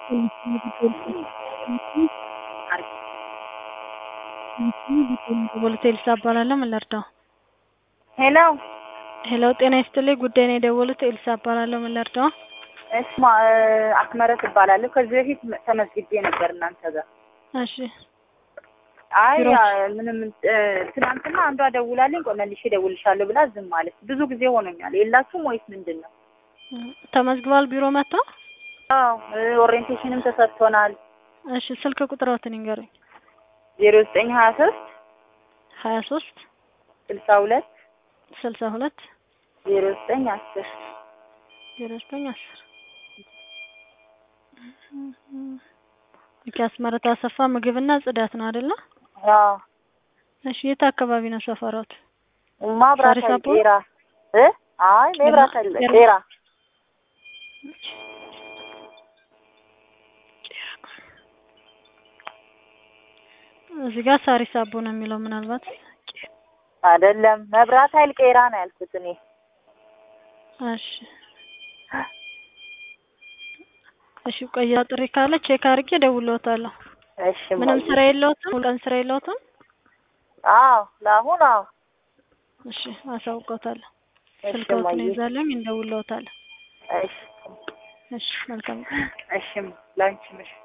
ኤልሳ እባላለሁ። ምን ልርዳው? ሄሎ ሄሎ፣ ጤና ይስጥልኝ። ጉዳይ ነው የደወሉት። ኤልሳ እባላለሁ። ምን ልርዳው? እስማ አስመረት እባላለሁ። ከዚህ በፊት ተመዝግቤ ነበር እናንተ ጋር። እሺ፣ አይ ቢሮ- ያ- ምንም እ፣ ትናንትና አንዷ ደውላልኝ ቆይ መልሼ እደውልልሻለሁ ብላ ዝም ማለት ብዙ ጊዜ ሆኖኛል። የላችሁም ወይስ ምንድን ነው? ተመዝግቧል። ቢሮ መጣ። አዎ እ፣ ኦሪየንቴሽንም ተሰጥቶናል። እሺ፣ ስልክ ቁጥሮትን ይንገሩኝ። ዜሮ ዘጠኝ ሀያ ሶስት ሀያ ሶስት ስልሳ ሁለት ስልሳ ሁለት ዜሮ ዘጠኝ አስር ዜሮ ዘጠኝ አስር ኦኬ። አስመረታ አሰፋ ምግብና ጽዳት ነው አይደለ? አዎ እሺ፣ የት አካባቢ ነው ሰፈሮት? ማብራት ሳሪስ አቦ? ጤራ እ አይ መብራት አለ ጤራ- ጤራ እዚህ ጋር ሳሪስ አቦ ነው የሚለው ምናልባት አይደለም መብራት ኃይል ቄራ ነው ያልኩት እኔ። እሺ እሺ፣ ቆያ ጥሪ ካለ ቼክ አድርጌ እደውልልዎታለሁ። እሺ ምንም እማዬ። ስራ የለዎትም? ሙሉ ቀን ስራ የለዎትም? አዎ ለአሁን አዎ እሺ፣ አሳውቀውታለሁ። እሺ ስልክዎትን እማዬ። ይዛለኝ እንደውልልዎታለሁ። እሺ እሺ፣ መልካም ቀን። እሺ ላንቺ ምሽ